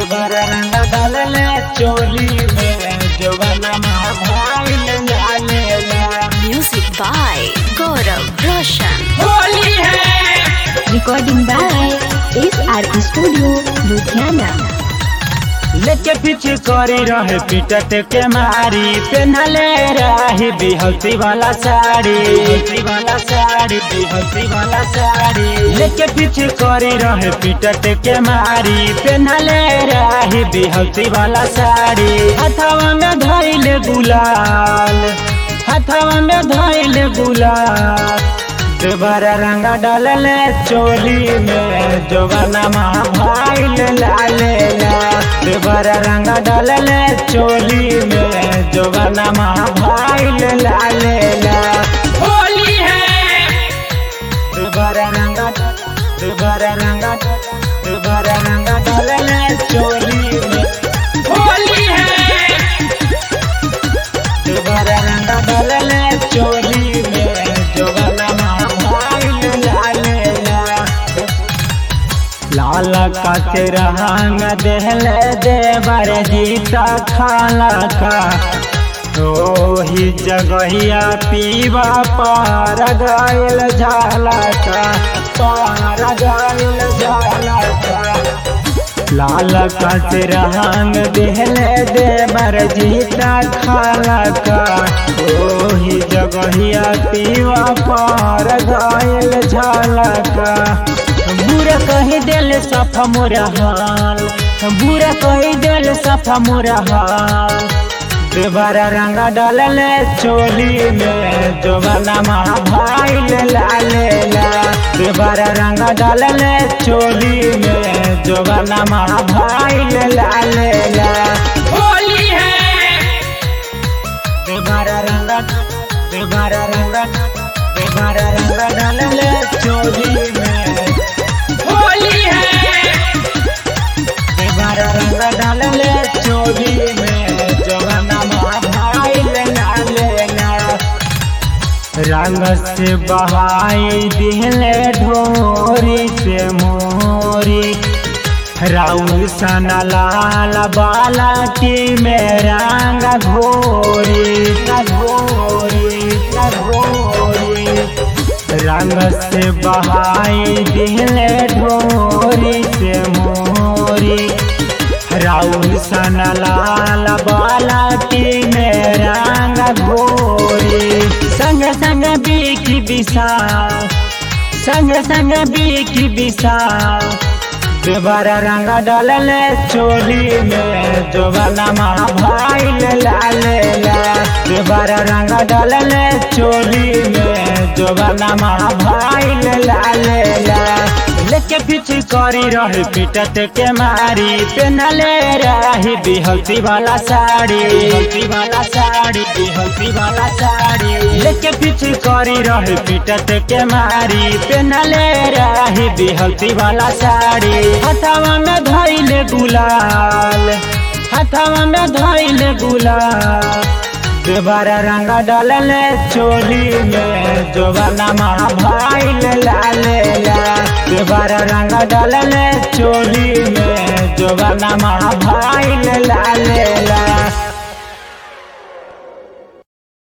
दोबारा रंग डालले चोली में जवाना भाईल लालेला Music by Gaurav Roshan. Holi है Recording by SR Studio, Ludhiana. लेके पीछे करी रहे पीटत के मारी पहनले रही बिहसी वाला साड़ी बिहसी वाला साड़ी बिहसी वाला साड़ी लेके पीछे करी रहे पीटत के मारी पहनले रही बिहसी वाला साड़ी हथवा में धइले गुलाल हथवा में धइले गुलाल दोबारा रंगा डालले चोली में जोबना भाईल लालेला दोबारा रंगा डालले चोली में जोबना भाईल लालेला होली है दोबारा रंगा दोबारा रंगा दोबारा रंगा डालले चोली में होली है दोबारा रंगा डालले चोली में जोबना भाईल लालेला लाल काचे रंग देहले देवर जीता खाला का ही जगहिया पीवा पार गायल झाला का पार गायल झाला का लाल काच रंग देहले देवर जीता खाला का ओही जगहिया पीवा पार गायल झाला का बुरा कही दिल सफा मोरा हाल बुरा कही दिल सफा मोरा हाल दोबारा रंगा डालले चोली में जोबना भाईल लालेला दोबारा रंगा डालले चोली में जोबना भाईल लालेला होली है दोबारा रंगा दोबारा रंगा दोबारा रंगा डालले चोली में होली है दोबारा रंगा डालले चोली में जवाना भाईल लालेला रंग से बहाई दिहले ढोरी से मोरी राउर सना लाल बालाटी में रंग घोरी घोरी घोरी रंग से बहाई दिहले ढोरी से मोरी राउर सन लाल बालाटी में रंग घोरी संग संग बीकी विशाल संग संग बीकी विशाल दोबारा रंग डालले चोली में जोबना भाईल लालेला दोबारा रंग डालले चोली में जोबना भाईल लालेला लेके पीछे करी रही पीटत के मारी पहनले रही बिहसी वाला साड़ी बिहसी वाला साड़ी बिहसी वाला साड़ी लेके पीछे करी रही पीटत के मारी पहनले रही बिहसी वाला साड़ी हथवा में धइले गुलाल हथवा में धइले गुलाल दोबारा रंगा डालले चोली में जोबना भाईल लालेला दोबारा रंगा डालले चोली में जोबना भाईल लालेला